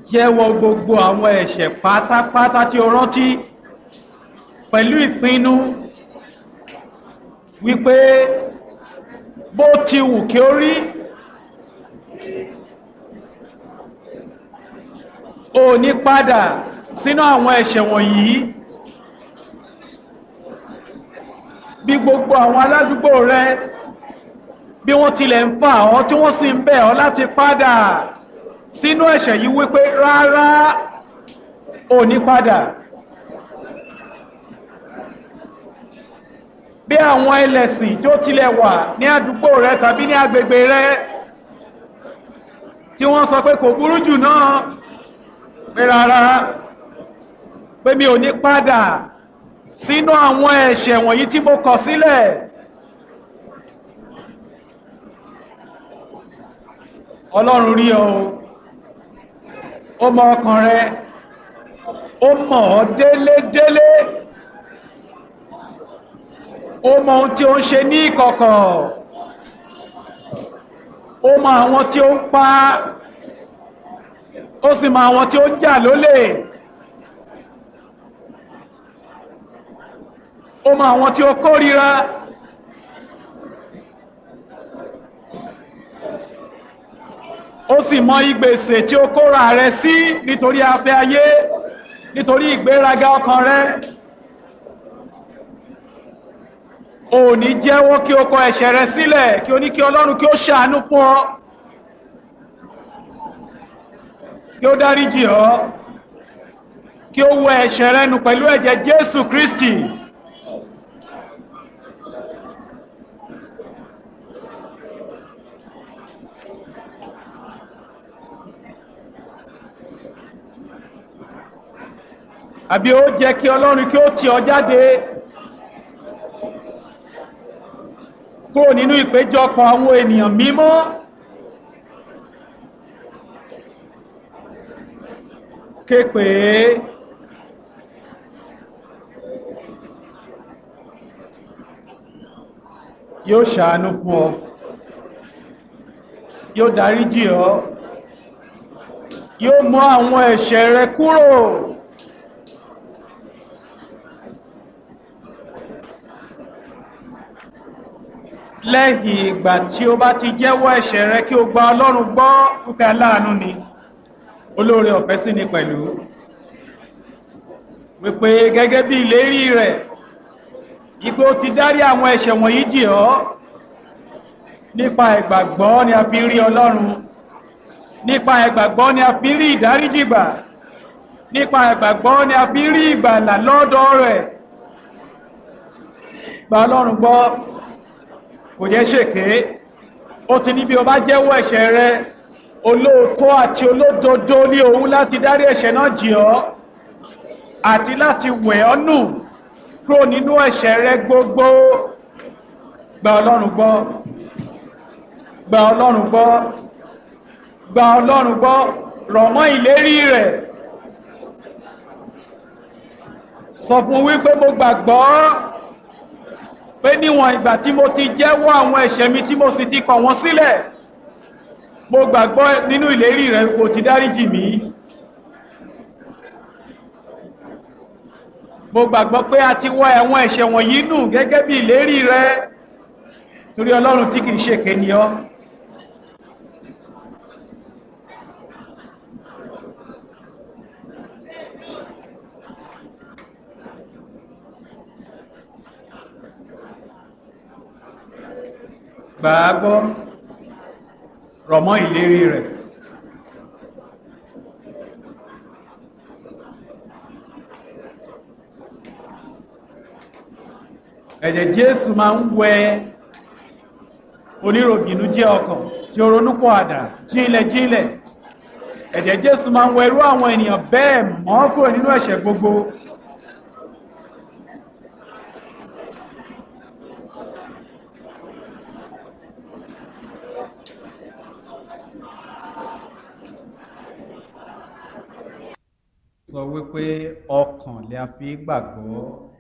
jẹ́wọ́ gbogbo àwọn ẹ̀ṣẹ̀ pátápátá tí o rántí pẹ̀lú ìpinnu wípé bó ti wù kí ó rí o ní padà sínú àwọn ẹ̀ṣẹ̀ wọ̀nyí bí gbogbo àwọn aládùúgbò rẹ bí wọ́n tilẹ̀ ń fà ọ́ tí wọ́n sì ń bẹ̀ ọ́ láti padà sínú ẹ̀ṣẹ̀ yìí wípé rárá ò ní padà bí àwọn ẹlẹ́sìn tí ó tilẹ̀ wà ní àdúgbò rẹ tàbí ní agbègbè rẹ tí wọ́n sọ pé kò burú jù náà pé rárá pé mi ò ní padà sínú àwọn ẹ̀ṣẹ̀ wọ̀nyí tí mo kọ̀ sílẹ̀ ọlọ́run rí ọ ó mọ ọkàn rẹ ó mọ̀ ọ́ délédélé ó mọ ohun tí ó ń ṣe ní ìkọ̀kọ̀ ó mọ àwọn tí ó ń pa ó sì mọ àwọn tí ó ń jà lólè ó mọ àwọn tí ó kórìíra ó sì mọ ìgbèsè tí ó kóra rẹ sí nítorí afẹ́ ayé nítorí ìgbéraga ọkàn rẹ ò ní jẹ́wọ́ kí o kọ ẹ̀ṣẹ̀ rẹ sílẹ̀ kí o ní kí ọlọ́run kí ó ṣàánú fún ọ kí ó dáríjì ọ́ kí ó wẹ ẹ̀ṣẹ̀ rẹ nù pẹ̀lú ẹ̀jẹ̀ Jésù Kristi àbí ó jẹ́ kí ọlọ́run kí ó tì ọ jáde kúrò nínú ìpéjọpọ̀ àwọn ènìyàn mímọ́ képe yóò ṣàánú fún ọ yóò dáríjì ọ yóò mú àwọn ẹ̀ṣẹ̀ rẹ kúrò lẹ́yìn ìgbà tí ó bá ti jẹ́wọ́ ẹ̀ṣẹ̀ rẹ kí o gba ọlọ́run gbọ́ púpẹ́ aláàánú ni olóore ọ̀fẹ́ sí ni pẹ̀lú wípé gẹ́gẹ́ bí ìlérí rẹ̀ ipé ó ti dárí àwọn ẹ̀ṣẹ̀ wọ̀nyí jì ọ́ nípa ìgbàgbọ́ ni a fi rí ọlọ́run nípa ìgbàgbọ́ ni a fi rí ìdáríjìgbà nípa ìgbàgbọ́ ni a fi rí ìgbàlà lọ́dọ̀ rẹ̀ gba ọlọ́run gbọ́ kò jẹ́ ṣèké ó ti ní bí o bá jẹ́wọ́ ẹ̀ṣẹ̀ rẹ olóòótọ́ àti olódodo ní òun láti dárí ẹ̀ṣẹ̀ náà jì ọ́ àti láti wẹ̀ ọ́ nù kúrò nínú ẹ̀ṣẹ̀ rẹ gbogbo gba ọlọ́run gbọ́ gba ọlọ́run gbọ́ gba ọlọ́run gbọ́ rọ̀ mọ́ ìlérí rẹ̀ sọ fún wípé mo gbàgbọ́ pé níwọ̀n ìgbà tí mo ti jẹ́wọ́ àwọn ẹ̀ṣẹ̀ mi tí mo sì ti kọ̀ wọ́n sílẹ̀ mo gbàgbọ́ nínú ìlérí rẹ̀ kò ti dáríjì mí mo gbàgbọ́ pé a ti wọ́ ẹ̀wọ̀n ẹ̀ṣẹ̀ wọ̀nyí nù gẹ́gẹ́ bí ìlérí rẹ̀ torí ọlọ́run tí kìí ṣe kéni ọ́ gbàágbọ́ rọ̀mọ́ ìlérí rẹ̀ ẹ̀jẹ̀ Jésù máa ń wẹ oníròbìnú jẹ́ ọkàn tí ó ronúpọ̀ àdá jílẹ̀ jílẹ̀ ẹ̀jẹ̀ Jésù máa ń wẹ irú àwọn ènìyàn bẹ́ẹ̀ mọ́ kúrò nínú ẹ̀ṣẹ̀ gbogbo sọ wípé ọkàn lè a fi gbàgbọ́